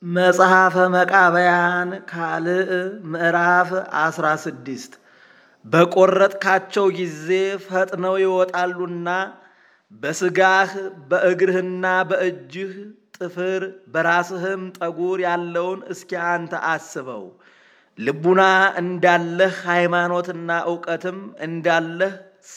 መጽሐፈ መቃብያን ካልዕ ምዕራፍ አስራ ስድስት በቈረጥካቸው ጊዜ ፈጥነው ይወጣሉና በሥጋህ በእግርህና በእጅህ ጥፍር በራስህም ጠጉር ያለውን እስኪ አንተ አስበው። ልቡና እንዳለህ ሃይማኖትና እውቀትም እንዳለህ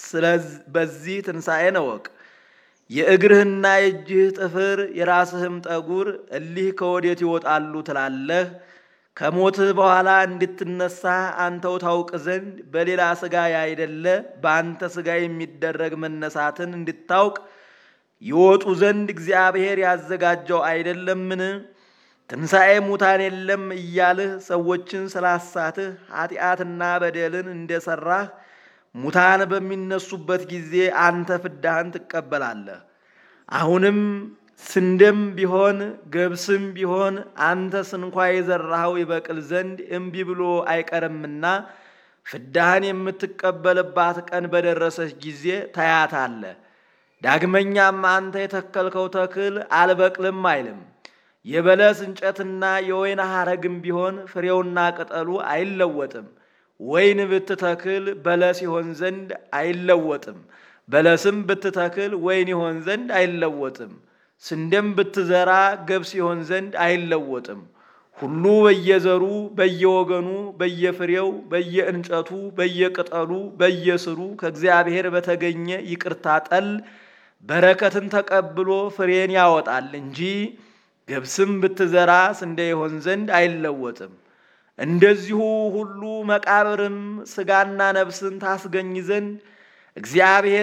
በዚህ ትንሣኤን እወቅ። የእግርህና የእጅህ ጥፍር የራስህም ጠጉር እሊህ ከወዴት ይወጣሉ ትላለህ? ከሞትህ በኋላ እንድትነሳ አንተው ታውቅ ዘንድ በሌላ ሥጋ ያይደለ በአንተ ሥጋ የሚደረግ መነሳትን እንድታውቅ ይወጡ ዘንድ እግዚአብሔር ያዘጋጀው አይደለምን? ትንሣኤ ሙታን የለም እያልህ ሰዎችን ስላሳትህ ኃጢአትና በደልን እንደሠራህ ሙታን በሚነሱበት ጊዜ አንተ ፍዳህን ትቀበላለህ። አሁንም ስንዴም ቢሆን ገብስም ቢሆን አንተስ እንኳ የዘራኸው ይበቅል ዘንድ እምቢ ብሎ አይቀርምና ፍዳህን የምትቀበልባት ቀን በደረሰች ጊዜ ታያታለህ። ዳግመኛም አንተ የተከልከው ተክል አልበቅልም አይልም። የበለስ እንጨትና የወይን ሐረግም ቢሆን ፍሬውና ቅጠሉ አይለወጥም። ወይን ብትተክል በለስ ይሆን ዘንድ አይለወጥም። በለስም ብትተክል ወይን ይሆን ዘንድ አይለወጥም። ስንዴም ብትዘራ ገብስ ይሆን ዘንድ አይለወጥም። ሁሉ በየዘሩ በየወገኑ በየፍሬው በየእንጨቱ በየቅጠሉ በየስሩ ከእግዚአብሔር በተገኘ ይቅርታ ጠል በረከትን ተቀብሎ ፍሬን ያወጣል እንጂ ገብስም ብትዘራ ስንዴ ይሆን ዘንድ አይለወጥም። እንደዚሁ ሁሉ መቃብርም ሥጋና ነፍስን ታስገኝ ዘንድ እግዚአብሔር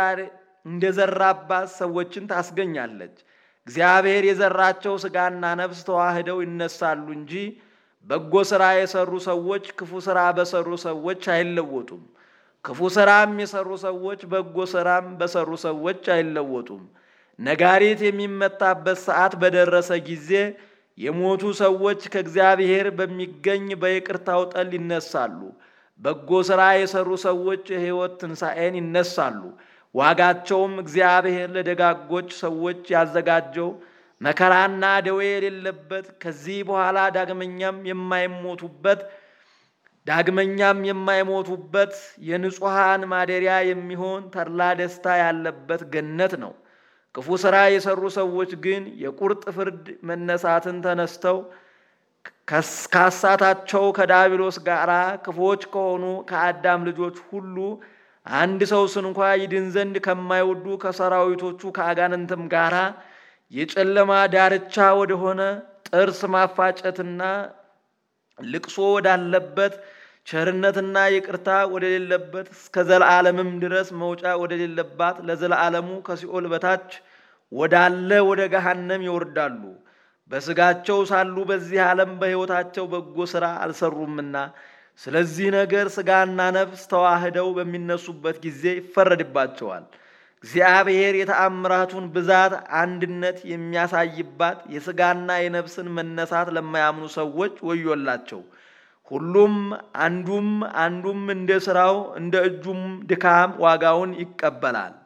እንደዘራባት ሰዎችን ታስገኛለች። እግዚአብሔር የዘራቸው ሥጋና ነፍስ ተዋህደው ይነሳሉ እንጂ በጎ ሥራ የሰሩ ሰዎች ክፉ ሥራ በሰሩ ሰዎች አይለወጡም። ክፉ ሥራም የሰሩ ሰዎች በጎ ሥራም በሰሩ ሰዎች አይለወጡም። ነጋሪት የሚመታበት ሰዓት በደረሰ ጊዜ የሞቱ ሰዎች ከእግዚአብሔር በሚገኝ በይቅርታው ጠል ይነሳሉ። በጎ ሥራ የሰሩ ሰዎች የሕይወት ትንሣኤን ይነሳሉ። ዋጋቸውም እግዚአብሔር ለደጋጎች ሰዎች ያዘጋጀው መከራና ደዌ የሌለበት ከዚህ በኋላ ዳግመኛም የማይሞቱበት ዳግመኛም የማይሞቱበት የንጹሐን ማደሪያ የሚሆን ተድላ ደስታ ያለበት ገነት ነው። ክፉ ሥራ የሰሩ ሰዎች ግን የቁርጥ ፍርድ መነሳትን ተነስተው ካሳታቸው ከዳቢሎስ ጋር ክፉዎች ከሆኑ ከአዳም ልጆች ሁሉ አንድ ሰው ስንኳ ይድን ዘንድ ከማይወዱ ከሰራዊቶቹ ከአጋንንትም ጋር የጨለማ ዳርቻ ወደሆነ ጥርስ ማፋጨትና ልቅሶ ወዳለበት ቸርነትና ይቅርታ ወደሌለበት እስከ ዘለዓለምም ድረስ መውጫ ወደሌለባት ለዘለዓለሙ ከሲኦል በታች ወዳለ ወደ ገሃነም ይወርዳሉ። በሥጋቸው ሳሉ በዚህ ዓለም በሕይወታቸው በጎ ሥራ አልሰሩምና፣ ስለዚህ ነገር ሥጋና ነፍስ ተዋህደው በሚነሱበት ጊዜ ይፈረድባቸዋል። እግዚአብሔር የተአምራቱን ብዛት አንድነት የሚያሳይባት የሥጋና የነፍስን መነሳት ለማያምኑ ሰዎች ወዮላቸው። ሁሉም አንዱም አንዱም እንደ ሥራው እንደ እጁም ድካም ዋጋውን ይቀበላል።